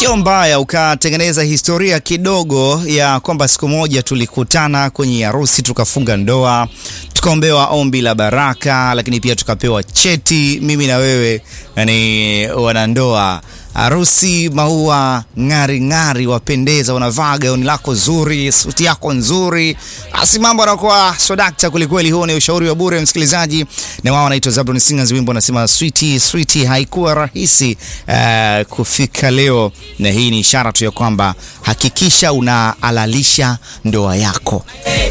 Sio mbaya ukatengeneza historia kidogo ya kwamba siku moja tulikutana kwenye harusi tukafunga ndoa, tukaombewa ombi la baraka, lakini pia tukapewa cheti, mimi na wewe, yani wanandoa harusi maua ng'ari ng'ari, wapendeza, unavaa gauni lako zuri, suti yako nzuri, basi mambo anakuwa sodakta kwelikweli. Huo ni ushauri wa bure msikilizaji, na wao wanaitwa Zablon Singers, wimbo unasema sweetie sweetie. Haikuwa rahisi uh, kufika leo, na hii ni ishara tu ya kwamba hakikisha unaalalisha ndoa yako.